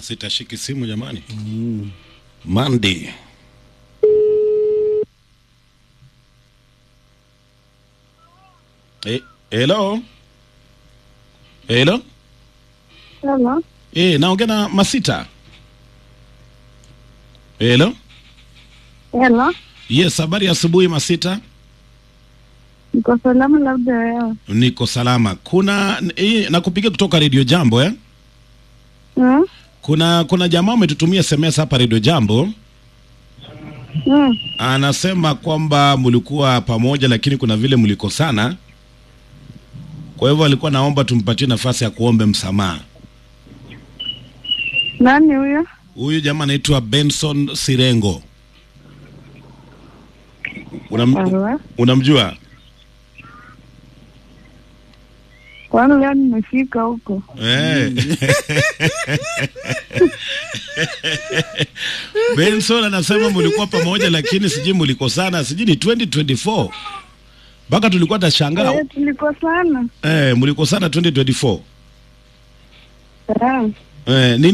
sitashiki simu jamani. Monday. Eh, hello. Hello. Hello. Eh, naongea na Masita. Hello. Hello. Yes, habari ya asubuhi Masita. Niko salama labda wewe. Niko salama. Kuna eh, nakupigia kutoka Radio Jambo eh? Hmm? Kuna kuna jamaa umetutumia SMS hapa Radio Jambo. Hmm. Anasema kwamba mlikuwa pamoja lakini kuna vile mlikosana. Kwa hivyo alikuwa naomba tumpatie nafasi ya kuombe msamaha. Nani huyo? Huyu jamaa anaitwa Benson Sirengo. Unam, Hello. unamjua? Kwani leo nimefika huko? Eh. Benson anasema mlikuwa pamoja lakini sijui mlikosana, sijui ni 2024. Mpaka tulikuwa tashangaa. Eh, tulikosana. Eh, mlikosana 2024. Eh. Eh, nini